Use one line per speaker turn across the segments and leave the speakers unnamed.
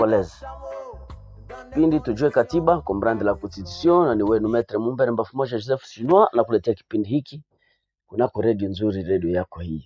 Congolaise. Kipindi tujue katiba comprendre la constitution, na ni wenu Maitre Mumbere Mbafu Moja Joseph Chinois na kuletea kipindi hiki kunako redio nzuri, redio yako hii.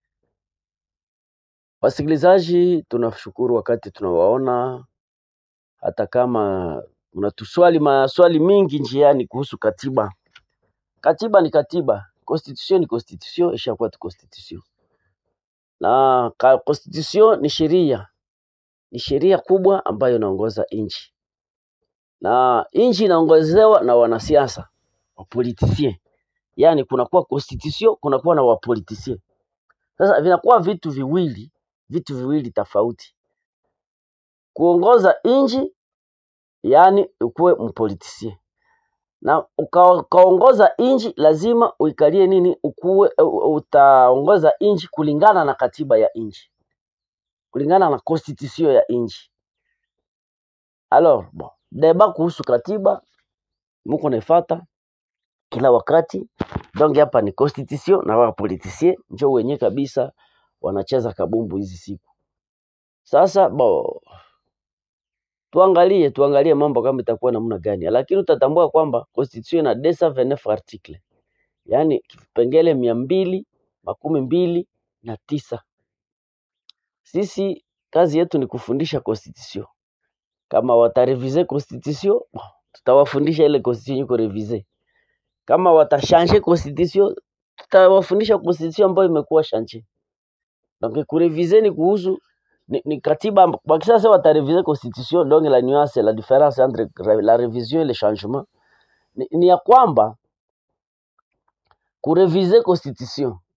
Wasikilizaji, tunashukuru wakati tunawaona, hata kama mnatuswali maswali mingi njiani kuhusu katiba. Katiba ni katiba, constitution ni constitution, ishakuwa tu constitution na ka constitution ni sheria, ni sheria kubwa ambayo inaongoza nchi, na nchi inaongozewa na wanasiasa wapolitisien, yaani kunakuwa constitution, kunakuwa na wapolitisien. Sasa vinakuwa vitu viwili, vitu viwili tofauti. Kuongoza nchi, yaani ukuwe mpolitisien na uka, ukaongoza nchi lazima uikalie nini, ukuwe u- utaongoza nchi kulingana na katiba ya nchi, kulingana na constitution ya nchi. Alors bon, deba kuhusu katiba muko naifata kila wakati, donc hapa ni constitution na wa politicien njo wenye kabisa wanacheza kabumbu hizi siku. Sasa bo, tuangalie tuangalie mambo kama itakuwa namna gani, lakini utatambua kwamba constitution ina 229 article, yaani kipengele mia mbili makumi mbili na tisa. Sisi kazi yetu ni kufundisha constitution. Kama watarevize constitution, bon, tutawafundisha ile constitution iko revise. Kama watashange constitution, tutawafundisha constitution ambayo imekuwa shanje. Donc kurevize ni kuhusu ni, ni katiba amb- wakisasa watarevize constitution, donc la nuance la différence entre re- la révision et le changement ni, ni ya kwamba kurevize constitution